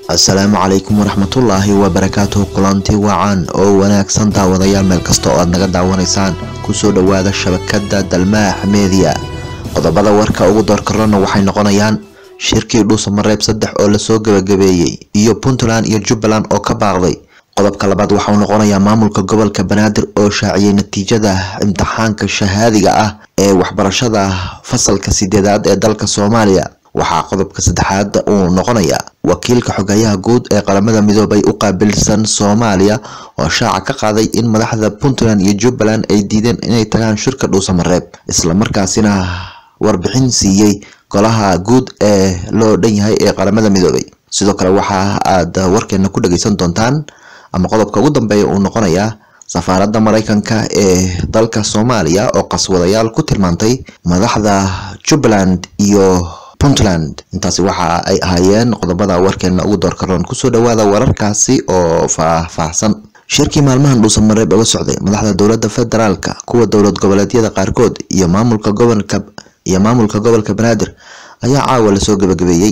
asalaamu calaykum waraxmatullaahi wabarakaatuhu kulanti wacan oo wanaagsan daawadayaal meel kasta oo aad naga daawanaysaan kusoo dhowaada shabakada dalmaax media qodobada warka ugu doorkarana waxay noqonayaan shirkii dhuusamareeb saddex oo lasoo gebagabeeyey iyo puntland iyo jubbaland oo ka baaqday qodobka labaad waxauu noqonayaa maamulka gobolka banaadir oo shaaciyey natiijada imtixaanka shahaadiga ah ee waxbarashada fasalka sideedaad ee dalka soomaaliya waxaa qodobka saddexaad uu noqonayaa wakiilka xogayaha guud ee qaramada midoobay u qaabilsan soomaaliya oo shaaca ka qaaday in madaxda puntland iyo jubbaland ay diideen inay tagaan shirka dhuusamareeb islamarkaasina warbixin siiyey golaha guud ee loo dhan yahay ee qaramada midoobay sidoo kale waxa aad warkeena ku dhageysan doontaan ama qodobka ugu dambeeya uu noqonayaa safaaradda mareykanka ee dalka soomaaliya oo qaswadayaal ku tilmaantay madaxda jubbaland iyo puntland intaasi waxa ay ahaayeen qodobada warkeena ugu doorkaroon kusoo dhawaada wararkaasi oo faahfaahsan shirkii maalmahan dhuusamareeb uga socday madaxda dowladda federaalka kuwa dowlad goboleedyada qaarkood iyo maamulka gobolka iyo maamulka gobolka banaadir ayaa caawa lasoo gebagabeeyey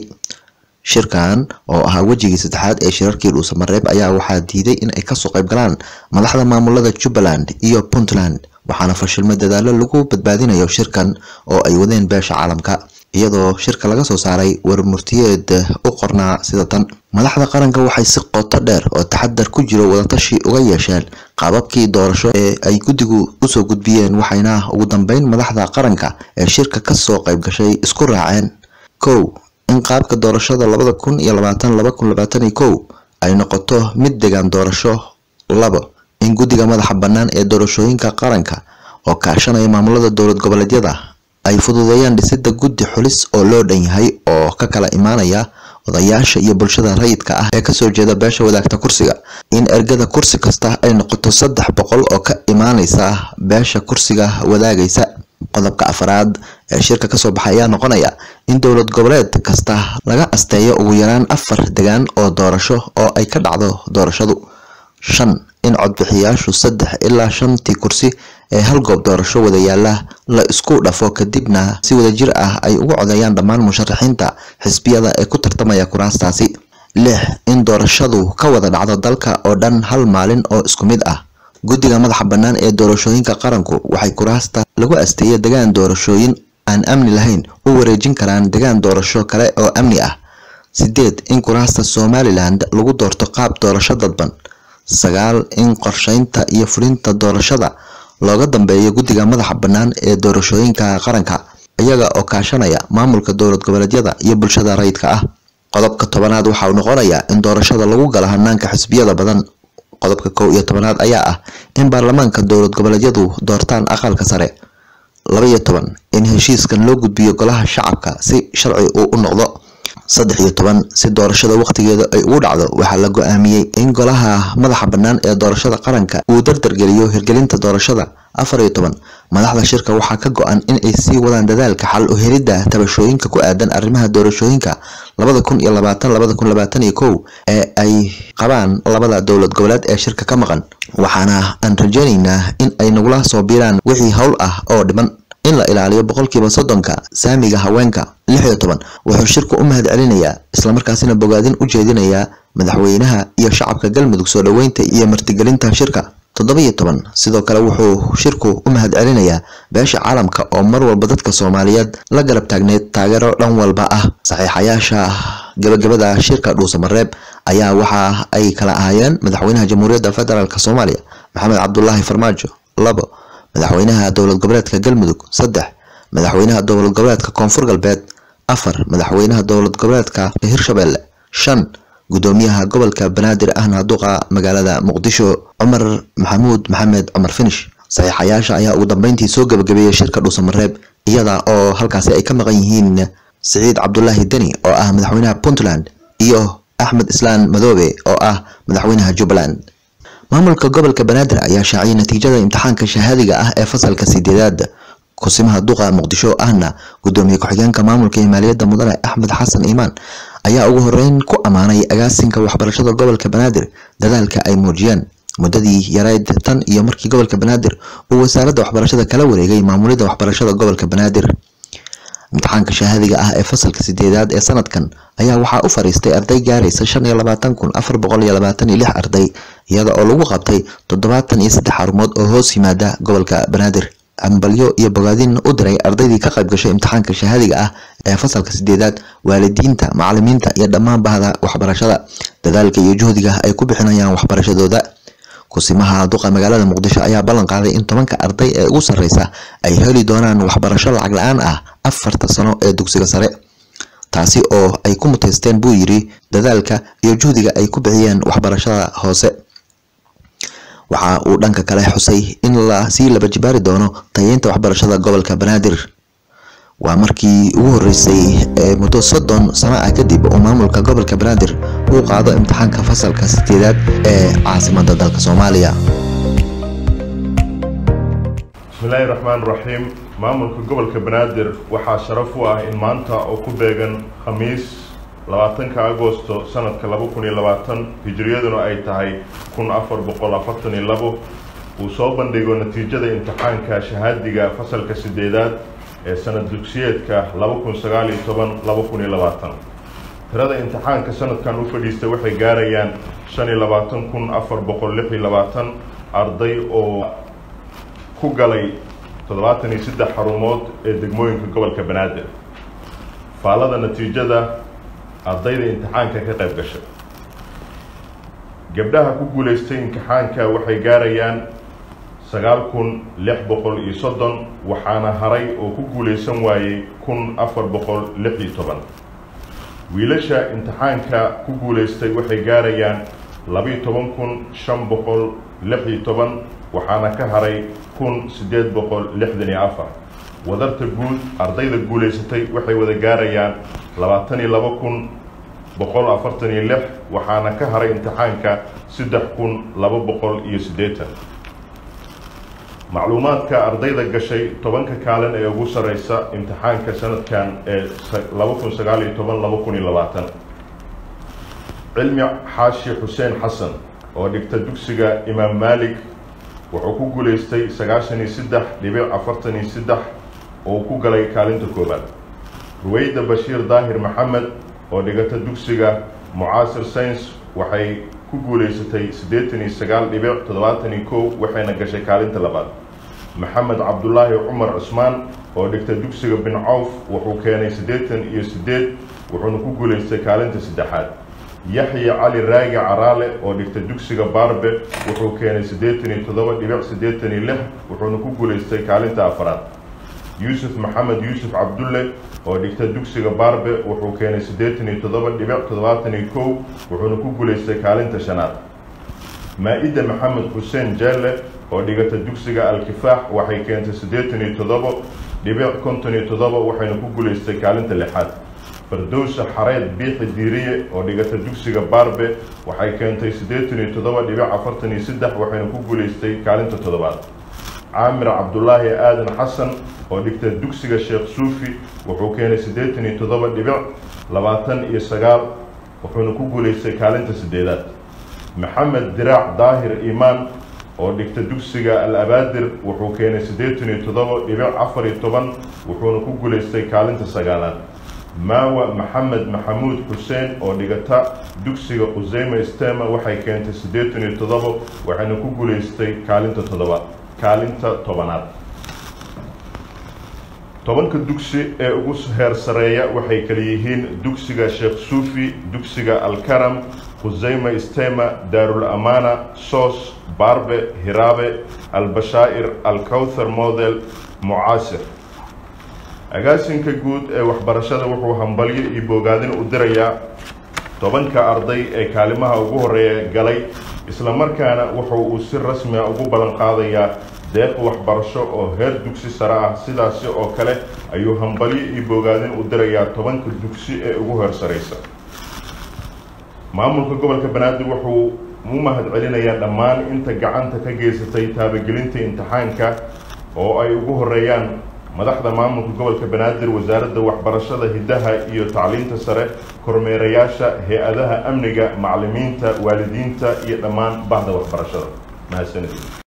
shirkan oo ahaa wejigii saddexaad ee shirarkii dhuusamareeb ayaa waxaa diiday in ay kasoo qayb galaan madaxda maamulada jubbaland iyo puntland waxaana fashilmay dadaalo lagu badbaadinayo shirkan oo ay wadeen beesha caalamka iyadoo shirka laga soo saaray warmurtiyeed u qornaa sida tan madaxda qaranka waxay si qoto dheer oo taxadar ku jiro wadatashi uga yeesheen qaababkii doorasho ee ay guddigu usoo gudbiyeen waxayna ugu dambeyn madaxda qaranka ee shirka kasoo qayb gashay isku raaceen kow in qaabka doorashada labada kun iyo labaatan laba kun labaatan iyo kow ay noqoto mid degaan doorasho labo in guddiga madaxa bannaan ee doorashooyinka qaranka oo kaashanaya maamulada dowlad goboleedyada ay fududeeyaan dhisida guddi xulis oo loo dhan yahay oo ka kala imaanaya odayaasha iyo bulshada rayidka ah ee kasoo jeeda beesha wadaagta kursiga in ergada kursi kasta ay noqoto saddex boqol oo ka imaaneysa beesha kursiga wadaagaysa qodobka afaraad ee shirka kasoo baxay ayaa noqonaya in dowlad goboleed kasta laga asteeyo ugu yaraan afar degaan oo doorasho oo ay ka dhacdo doorashadu shan in codbixiyaashu saddex ilaa shantii kursi ee hal goob doorasho wada yaala la isku dhafo kadibna si wadajir ah ay ugu codeeyaan dhammaan musharaxiinta xisbiyada ee ku tartamaya kuraastaasi lix in doorashadu ka wada dhacdo dalka oo dhan hal maalin oo isku mid ah guddiga madaxa bannaan ee doorashooyinka qaranku waxay kuraasta lagu asteeya degaan doorashooyin aan amni lahayn u wareejin karaan degaan doorasho kale oo amni ah sideed in kuraasta somaliland lagu doorto qaab doorasho dadban sagaal in qorsheynta iyo fulinta doorashada looga dambeeyo guddiga madaxa bannaan ee doorashooyinka qaranka iyaga oo kaashanaya maamulka dowlad goboleedyada iyo bulshada rayidka ah qodobka tobanaad waxa uu noqonayaa in doorashada lagu galo hanaanka xisbiyada badan qodobka kow iyo tobanaad ayaa ah in baarlamaanka dowlad goboleedyadu doortaan aqalka sare laba iyo toban in heshiiskan loo gudbiyo golaha shacabka si sharci uu u noqdo saddex iyo toban si doorashada waqtigeeda ay ugu dhacdo waxaa la go-aamiyey in golaha madaxa bannaan ee doorashada qaranka uu dardargeliyo hirgelinta doorashada afar iyo toban madaxda shirka waxaa ka go-an in ay sii wadaan dadaalka xal u helidda tabashooyinka ku aadan arrimaha doorashooyinka labada kun iyo labaatan labada kun labaatan iyo kow ee ay qabaan labada dowlad goboleed ee shirka ka maqan waxaana aan rajeyneynaa in ay nagula soo biiraan wixii howl ah oo dhiman in la ilaaliyo boqolkiiba soddonka saamiga haweenka lix iyo toban wuxuu shirku u mahad celinayaa islamarkaasina bogaadin u jeedinayaa madaxweynaha iyo shacabka galmudug soo dhoweynta iyo martigelinta shirka toddoba iyo toban sidoo kale wuxuu shirku u mahad celinayaa beesha caalamka oo mar walba dadka soomaaliyeed la garab taagneyd taageero dhan walba ah saxiixayaasha gabagabada shirka dhuusamareeb ayaa waxa ay kala ahaayeen madaxweynaha jamhuuriyadda federaalk soomaaliya maxamed cabdulaahi farmaajo labo madaxweynaha dowlad goboleedka galmudug saddex madaxweynaha dowlad goboleedka koonfur galbeed afar madaxweynaha dowlad goboleedka hirshabelle shan gudoomiyaha gobolka banaadir ahna duqa magaalada muqdisho cumar maxamuud maxamed cumar finish saxiixayaasha ayaa ugu dambeyntii soo gebagabeeyey shirka dhuusamareeb iyada oo halkaasi ay ka maqan yihiin siciid cabdulaahi deni oo ah madaxweynaha puntland iyo axmed islaan madoobe oo ah madaxweynaha jubbaland maamulka gobolka banaadir ayaa shaaciyay natiijada imtixaanka shahaadiga ah ee fasalka sideedaad kusimaha duqa muqdisho ahna gudoomiye ku-xigeenka maamulka iyo maaliyadda mudane axmed xasan iimaan ayaa ugu horeyn ku ammaanay agaasinka waxbarashada gobolka banaadir dadaalka ay muujiyeen muddadii yareyd tan iyo markii gobolka banaadir uu wasaaradda waxbarashada kala wareegay maamulidda waxbarashada gobolka banaadir imtixaanka shahaadiga ah ee fasalka sideedaad ee sanadkan ayaa waxaa u fariistay arday gaaraysa shan iyo labaatan kun afar boqol iyo labaatan iyo lix arday iyada oo lagu qabtay toddobaatan iyo saddex xarumood oo hoos yimaada gobolka banaadir ambalyo iyo bogaadin u diray ardaydii ka qayb gashay imtixaanka shahaadiga ah ee fasalka sideedaad waalidiinta macalimiinta iyo dhammaan bahda waxbarashada dadaalka iyo juhdiga ay ku bixinayaan waxbarashadooda kusimaha duqa magaalada muqdisho ayaa ballan qaaday in tobanka arday ee ugu sarreysa ay heli doonaan waxbarasho lacag la-aan ah afarta sano ee dugsiga sare taasi oo ay ku muteysteen buu yidhi dadaalka iyo juhdiga ay ku bixiyeen waxbarashada hoose waxa uu dhanka kale xusay in la sii laba jibaari doono tayeynta waxbarashada gobolka banaadir waa markii ugu horeysay ee muddo soddon sano ah kadib uu maamulka gobolka banaadir uu qaado imtixaanka fasalka sideedaad ee caasimada dalka soomaaliya bismillaahi raxmaan raxiim maamulka gobolka banaadir waxaa sharaf u ah in maanta oo ku beegan khamiis labaatanka agosto sanadka laba kun iyo labaatan hijiriyaduna ay tahay kun afar boqol afartan iyo labo uu soo bandhigo natiijada imtixaanka shahaadiga fasalka sideedaad ee sanad dugsiyeedka laba kun sagaal iyo toban laba kun iyo labaatan tirada imtixaanka sanadkan u fadhiistay waxay gaarayaan shan iyo labaatan kun afar boqol lix iyo labaatan arday oo ku galay toddobaatan iyo saddex xarumood ee degmooyinka gobolka banaadir faalada natiijada ardayda imtixaanka ka qayb gashay gabdhaha ku guulaystay imtixaanka waxay gaarayaan sagaal kun lix boqol iyo soddon waxaana haray oo ku guulaysan waayey kun afar boqol lix iyo toban wiilasha imtixaanka ku guulaystay waxay gaarayaan labiyo toban kun shan boqol lix iyo toban waxaana ka haray kun siddeed boqol lixdan iyo afar wadarta guud ardayda guulaysatay waxay wada gaarayaan labaatan iyo laba kun boqol afartan iyo lix waxaana ka haray imtixaanka saddex kun laba boqol iyo siddeetan macluumaadka ardayda gashay tobanka kaalin ee ugu sarreysa imtixaanka sanadkan ee laba kun sagaal iyo toban laba kun iyo labaatan cilmi xaashi xuseen xasan oo dhigta dugsiga imaam maalik wuxuu ku guulaystay sagaashan iyo saddex dhibic afartan iyo saddex oo ku galay kaalinta koowaad ruweyda bashiir daahir maxamed oo dhigata dugsiga mucaasir science waxay ku guulaysatay siddeetan iyo sagaal dhibic toddobaatan iyo kow waxayna gashay kaalinta labaad maxamed cabdulaahi cumar cusmaan oo dhigta dugsiga bin cawf wuxuu keenay siddeetan iyo siddeed wuxuuna ku guulaystay kaalinta saddexaad yaxya cali raagi caraale oo dhigta dugsiga baarbe wuxuu keenay siddeetan iyo toddoba dhibic siddeetan iyo lix wuxuuna ku guulaystay kaalinta afaraad yuusuf maxamed yuusuf cabdulle oo dhigta dugsiga baarbe wuxuu keenay siddeetan iyo toddoba dhibic toddobaatan iyo kow wuxuuna ku guulaystay kaalinta shanaad maa-ida maxamed xuseen jeelle oo dhigata dugsiga al-kifaax waxay keentay siddeetan iyo toddoba dhibic konton iyo toddoba waxayna ku guulaystay kaalinta lixaad fardowsa xareed biixi diiriye oo dhigata dugsiga baarbe waxay keentay siddeetan iyo toddoba dhibic afartan iyo saddex waxayna ku guulaystay kaalinta toddobaad caamir cabdulaahi aadan xasan oo dhigta dugsiga sheekh suufi wuxuu keenay siddeetan iyo toddoba dhibic labaatan iyo sagaal wuxuuna ku guulaystay kaalinta siddeedaad maxamed diraac daahir iimaan oo dhigta dugsiga al abaadir wuxuu keenay siddeetan iyo toddoba dhibic afar iyo toban wuxuuna ku guulaystay kaalinta sagaalaad maawa maxamed maxamuud xuseen oo dhigata dugsiga quseyme stema waxay keentay siddeetan iyo toddoba waxayna ku guulaystay kaalinta toddobaad kaalinta tobanaad tobanka dugsi ee ugu heer sareeya waxay kala yihiin dugsiga sheekh suufi dugsiga alkaram khuseyme stema daarul amaana soos baarbe hiraabe albashaa'ir alkowthar model mucaasir agaasinka guud ee waxbarashada wuxuu hambalyo iyo bogaadin u dirayaa tobanka arday ee kaalimaha ugu horeeya galay islamarkaana wuxuu uu si rasmiga ugu ballan qaadayaa deeq waxbarasho oo heer dugsi sare ah sidaasi oo kale ayuu hambalyo iyo bogaadin u dirayaa tobanka dugsi ee ugu heer saraysa maamulka gobolka banaadir wuxuu u mahad celinayaa dhammaan inta gacanta ka geysatay taabagelinta imtixaanka oo ay ugu horeeyaan madaxda maamulka gobolka banaadir wasaaradda waxbarashada hiddaha iyo tacliinta sare kormeerayaasha hay-adaha amniga macalimiinta waalidiinta iyo dhammaan bahda waxbarashada mahadsanidin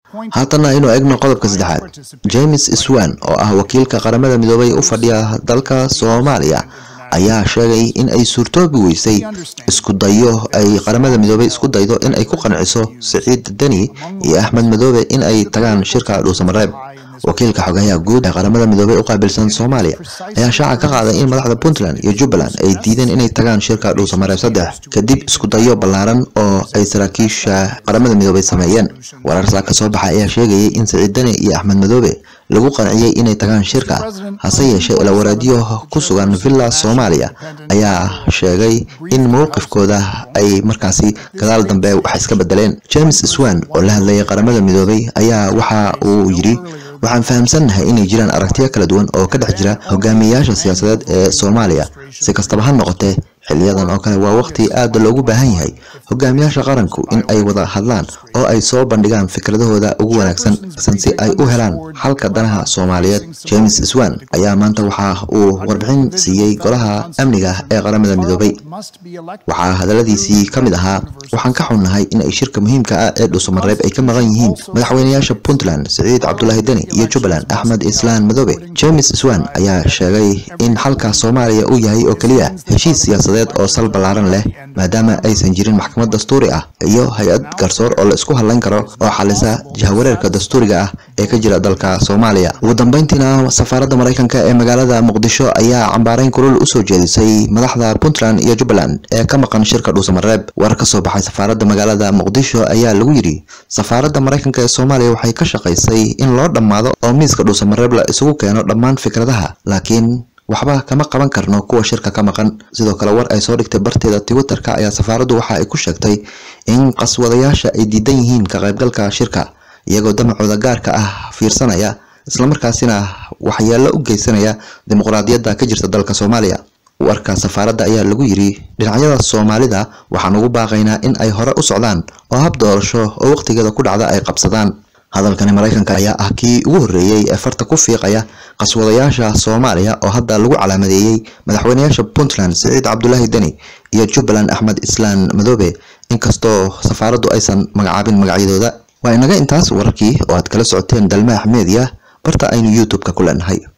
haatana aynu egno qodobka saddexaad james swan oo ah wakiilka qaramada midoobay u fadhiya dalka soomaaliya ayaa sheegay in ay suurtoobi weysay isku dayo ay qaramada midoobay isku daydo in ay ku qanciso siciid deni iyo axmed madoobe in ay tagaan shirka dhuusamareeb wakiilka xogayaha guud ee qaramada midoobey u qaabilsan soomaaliya ayaa shaaca ka qaaday in madaxda puntland iyo jubbaland ay diideen inay tagaan shirka dhuusamareeb saddex kadib isku dayo ballaaran oo ay saraakiisha qaramada midoobey sameeyeen warar saa ka soo baxa ayaa sheegayay in siciid deni iyo axmed madoobe lagu qanciyey inay tagaan shirka hase yeeshee ilawareedyo ku sugan villa soomaaliya ayaa sheegay in mowqifkooda ay markaasi gadaal dambe wax iska bedeleen james swan oo la hadlayay qaramada midoobey ayaa waxa uu yidhi waxaan fahamsannahay inay jiraan aragtiyo kala duwan oo ka dhex jira hogaamiyayaasha siyaasadeed ee soomaaliya si kastaba ha noqotee xiliyadan oo kale waa waqti aada loogu baahan yahay hogaamiyaasha qaranku in ay wada hadlaan oo ay soo bandhigaan fikradahooda ugu wanaagsan san si ay u helaan xalka danaha soomaaliyeed james swan ayaa maanta waxa uu warbixin siiyey golaha amniga ee qaramada midoobay waxaa hadaladiisii ka mid ahaa waxaan ka xunnahay in ay shirka muhiimka ah ee dhuusamareeb ay ka maqan yihiin madaxweynayaasha puntland siciid cabdulaahi deni iyo jubbaland axmed islaan madoobe james swan ayaa sheegay in xalka soomaaliya uu yahay oo keliya heshiis siyaasadeed oo sal ballaaran leh maadaama aysan jirin maxkamad dastuuri ah iyo hay-ad garsoor oo la isku hadlayn karo oo xalisa jahawareerka dastuuriga ah ee ka jira dalka soomaaliya ugu dambeyntiina safaaradda maraykanka ee magaalada muqdisho ayaa cambaareyn kulul usoo jeedisay madaxda puntland iyo jubbaland ee ka maqan shirka dhuusamareeb war ka soo baxay safaaradda magaalada muqdisho ayaa lagu yidhi safaaradda maraykanka ee soomaaliya waxay ka shaqaysay in loo dhammaado oo miiska dhuusamareeb la isugu keeno dhammaan fikradaha laakiin waxba kama qaban karno kuwa shirka ka maqan sidoo kale war ay soo dhigtay barteeda twitterka ayaa safaaraddu waxa ay ku sheegtay in qaswadayaasha ay diidan yihiin ka qaybgalka shirka iyagoo damacooda gaarka ah fiirsanaya islamarkaasina waxyeelo u geysanaya dimuqraadiyadda ka jirta dalka soomaaliya warka safaaradda ayaa lagu yidhi dhinacyada soomaalida waxaan ugu baaqaynaa in ay hore u socdaan oo hab doorasho oo waqtigeeda ku dhacda ay qabsadaan hadalkani maraykanka ayaa ah kii ugu horreeyey ee farta ku fiiqaya qaswadayaasha soomaaliya oo hadda lagu calaamadeeyey madaxweynayaasha puntland siciid cabdulaahi deni iyo jubbaland axmed islaan madoobe inkastoo safaaraddu aysan magacaabin magacyadooda waa inaga intaas wararkii oo aad kala socoteen dalmaax media barta aynu youtube-ka ku leenahay